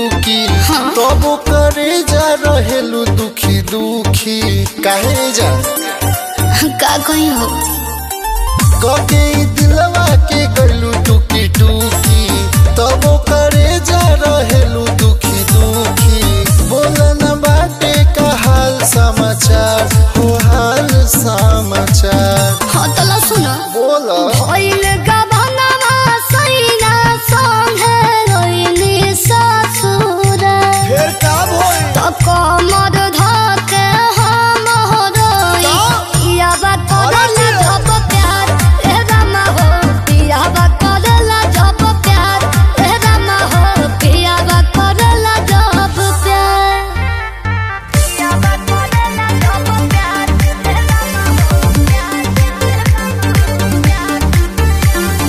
टूकी तबो करे जा रहेलू दुखी दुखी काहे जा का कही हो कके ई दिलवा के गलू टूकी टूकी तबो करे जा रहेलू दुखी दुखी बोलन बाटे का हाल समाचार हो हाल समाचार हाँ तला सुनो बोला भइल गबनवा सैना संगे रोइली ससुर फिर का भइल त कमर धके हम रोई या बात करला जब प्यार ए रामा हो पिया बात करला जब प्यार ए रामा हो पिया बात करला जब प्यार पिया बात करला जब प्यार ए रामा हो प्यार प्यार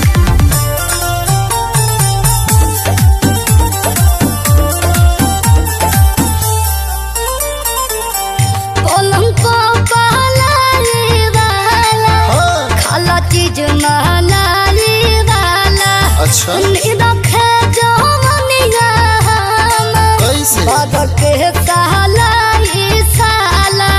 पलंग को पहलाने वाला हाँ खाला चीज महलाने वाला अच्छा रखे जो मनिया हम कैसे बदल के साला ई साला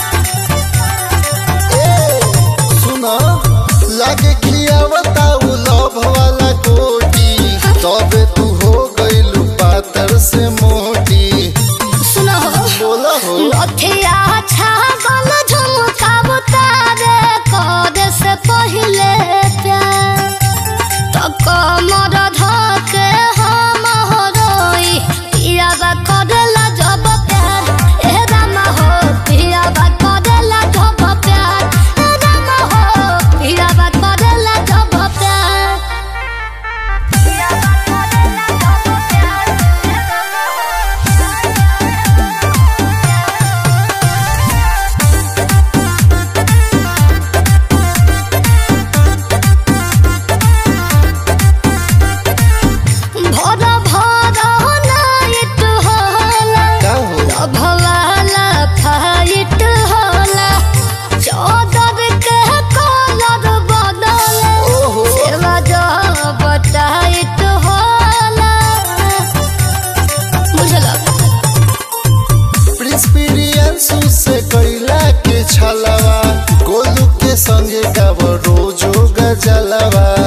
सुना लागे खियावता उ लव वाला कोटी तबे तू हो गइलू पातर से मोटी सुनो बोला हो लथिया छागल झुमकाब तारे करे से पहिले प्यार त कमर धके हम रोई पियाबा करेला जब प्यार ए रामा हो पियाबा करेला जब प्यार ए रामा हो पियाबा करेला जब प्यार पियाबा करेला जब प्यार ए रामा हो भर भर नाइट होला का हो भवाला फाइट होला चौदर के कलर बदल ओहो। सेवा जब टाइट होला बुझला प्रिंस प्रियांशु से कैला के छलवा गोलू के संगे गाव रोजो गजलवा